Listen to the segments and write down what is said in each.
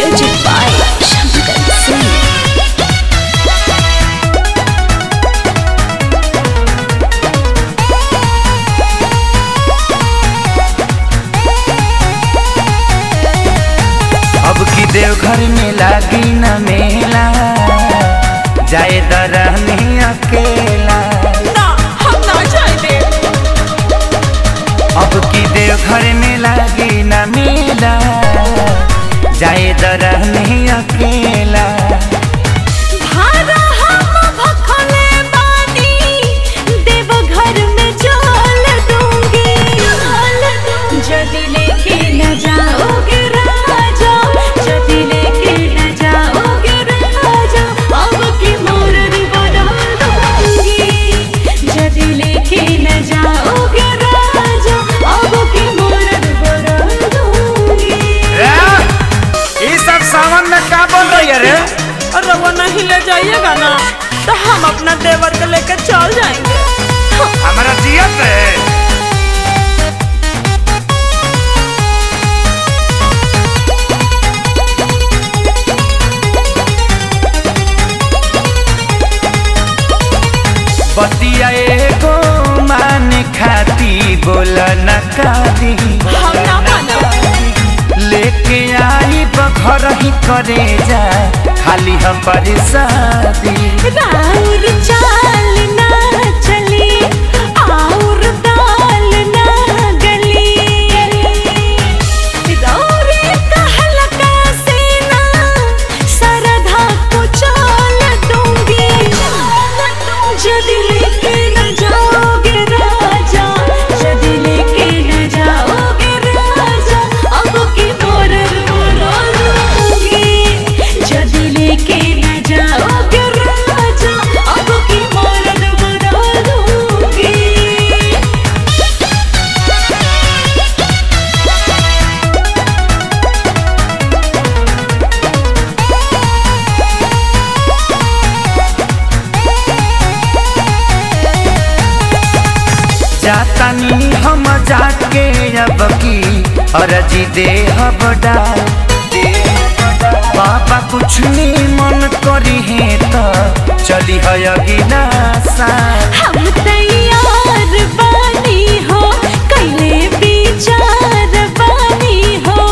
Music by Shankar Singh. अब की देवघर में लागी न मेला जाए दरहनी अकेला ना हम ना जाएंगे अब की देवघर में लागी न मेला जाए दरहनी अकेला भारा हम भखले बानी देवघर में जल दूंगी जदि लेके न जाओगे राजा जदि लेके न जाओगे राजा अब की मूर्त बदल दूंगी जदि लेके न जाओगे राजा अब की मूर्त बदल दूंगी ये सब सावन में का बोल रही है रे और वो नहीं ले जाइएगा ना तो हम अपना देवर को लेकर चल जाएंगे हमारा जियत है बतिया एगो मान खाती बोल न कादी हम ना मानब लेके आई बखर ही करे जा खाली हम शादी राउर चाल ना चली और दाल ना गली दौरे कहलका से ना सरधा को चाल दूंगी जदि लेके न जाओगे राजा जदि लेके न जाओगे राजा अब की मोरर मोरा दूंगी जदि लेके न जाओगे राजा अब की मोरर मोरा दूंगी जातानी हम जाके अब की अरजी दे हब डाल बाबा कुछ नहीं मन करी है तो चली है अगिला साल हम तैयार बानी हो कैले विचार बानी हो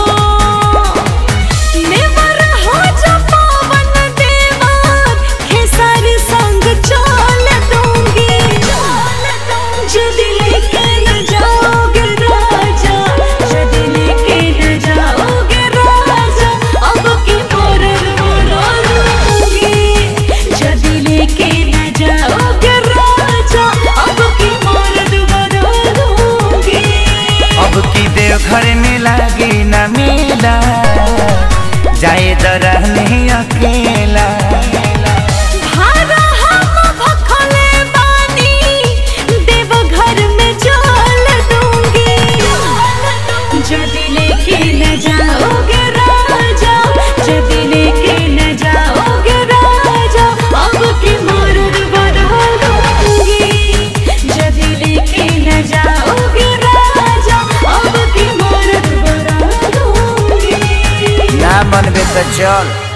नेवर हो जो पावन देवर खेसार संग चल दूंगी जदि लेके न जाओगे राजा जदि लेके न जाओगे राजा अब की मोरर मोरा दूंगी जदि लेके न जाओगे राजा अब की मोरर मोरा दूंगी अब की देवघर में लागी न मेला जाए दरहनी अकेला भारा हम भखले बानी देवघर में जल दूंगी जदि लेके न जाओगे राजा जदि लेके न जाओगे राजा अब की मूर्त बदल दूंगी जदि लेके न जाओगे राजा अब की मूर्त बदल दूंगी ना मनबे तो चल